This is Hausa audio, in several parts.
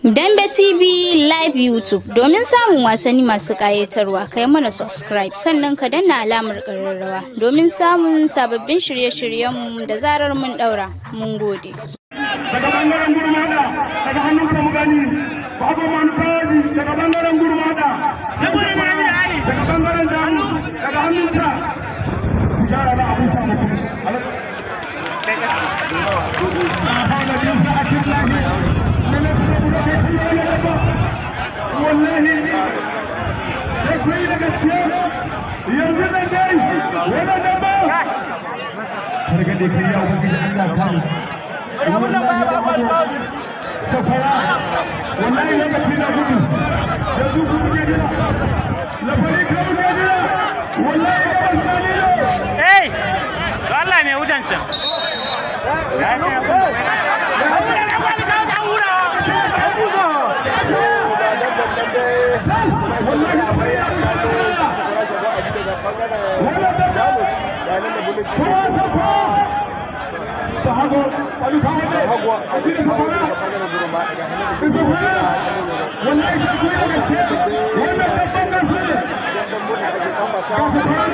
Dambe TV Live YouTube domin samun wasanni masu ƙayatarwa kai mana subscribe sannan ka danna alamar ƙararrawa domin samun sababbin shirye-shiryenmu da zarar mun ɗaura. Mun gode. daga bangaren gurmada daga hannun kamugani babu manfaji daga bangaren gurmada daga bangaren damu daga hannun ta gyara da abin sa mutum wallahi sai ku yi da gaskiya yanzu da dai wani da ba hargade kai ya ubangiji Allah ta safara wallahi lokaci na gudu yanzu ku kuke jira lafari ka kuke jira wallahi ga wasani ne Ei! To Allah mai wutan can. Ya ce wallahi lafari ya kuke wala da kowa safa ta hago wani kawo ne a cikin safara safara wallahi sai ku yi da gaske wannan babban gaske ne ga safara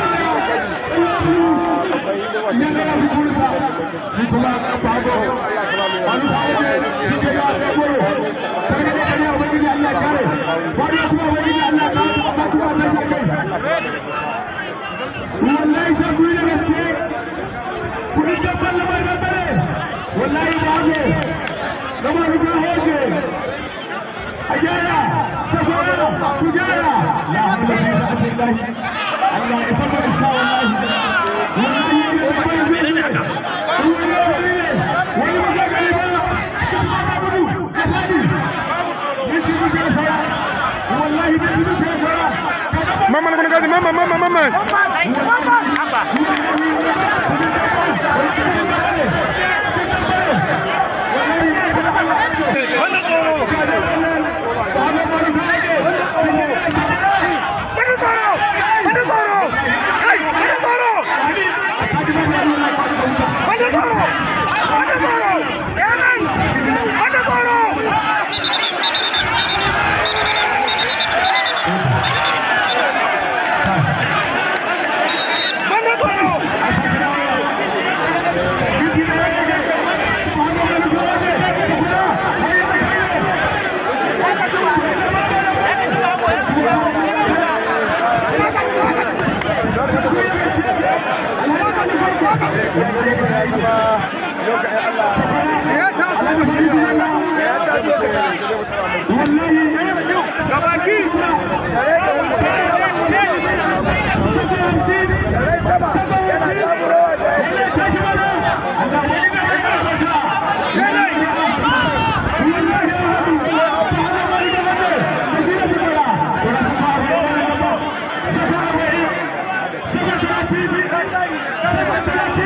wallahi ba ne gaba da hoje a gyara safara ku gyara la hawla fi sabilillah Allah ya fara isa wallahi wallahi ya ga bai zai ne wani ba ga gari ba ka gudu ka fadi yace ku ga fara wallahi da ku ga fara Mama na kuna gaji mama mama mama. Wanda tsoro. Wanda tsoro. Wanda tsoro. Kai, wanda tsoro. Wanda tsoro. Wanda tsoro. Yanan. Wanda tsoro. Wanda tsoro. Gabaki. Thank you.